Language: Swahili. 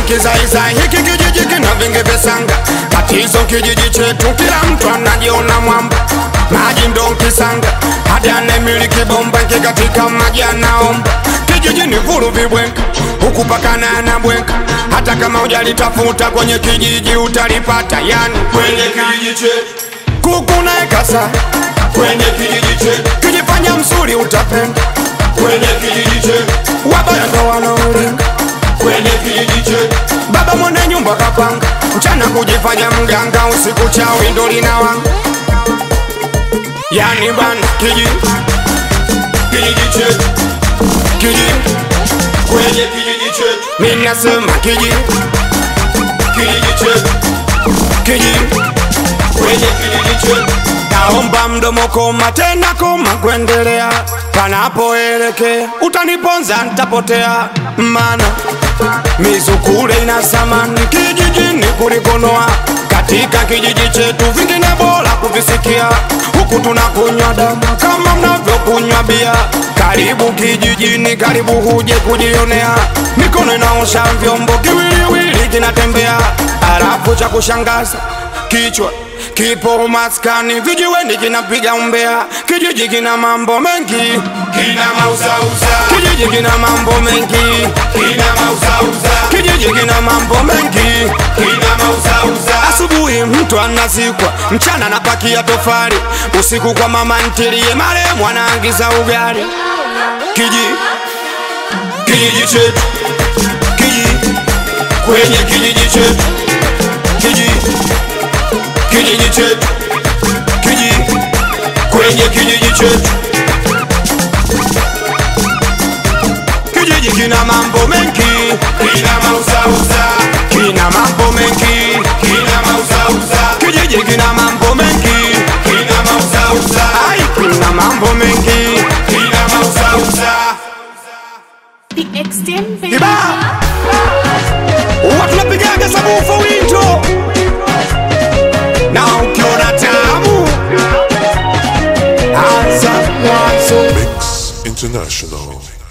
kizaizai hiki kijiji kina vingi visanga tatizo kijiji chetu kila mtu anajiona mwamba maji ndo nkisanga hadi anemiliki bomba nkikatika maji anaomba kijiji ni vulu vibwenka huku pakana na bwenka hata kama ujalitafuta kwenye kijiji utalipata yani kwenye kijiji chetu, kuku na ekasa kwenye kijiji chetu, kijifanya msuri utapenda kwenye kijiji chetu, wabaya ndo wanaolinga kwenye kijiji chetu, baba mwenye nyumba kapanga mchana kujifanya mganga usiku chawi ndo linawanga yani bana kiji kijiji chetu, kiji kwenye kijiji chetu, minasema kiji kijiji chetu, kiji kwenye kijiji chetu, naomba mdomo koma tena koma kuendelea panapoelekea utaniponza ntapotea mana mizukule ina samani kijijini kulikonoa katika kijiji chetu vingine bora kuvisikia huku tunakunywa damu kama mnavyokunywa bia karibu kijijini karibu huje kujionea mikono inaosha vyombo kiwiliwili kinatembea alafu cha kushangaza kichwa kipo maskani vijiweni kinapiga umbea kijiji kina mambo mengi kina mauzauza, kijiji kina mambo mengi kina mauzauza, kijiji kina mambo mengi kina mauzauza, asubuhi mtu anazikwa mchana napakia tofali usiku kwa mama ntilie maremu anaangiza ugali kiji kijiji chetu, kiji kwenye kijiji chetu, kiji kijiji chetu, kiji kwenye kijiji chetu, kijiji kina mambo mengi kina mauzauza, kina mambo mengi kina mauzauza, kijiji kina mambo mengi kina mauzauza, ai kina mambo mengi kina mauzauza. The extent Kiba Huwa tunapigaga sabufa winto na ukiona tamu anza mwanzo Mix International.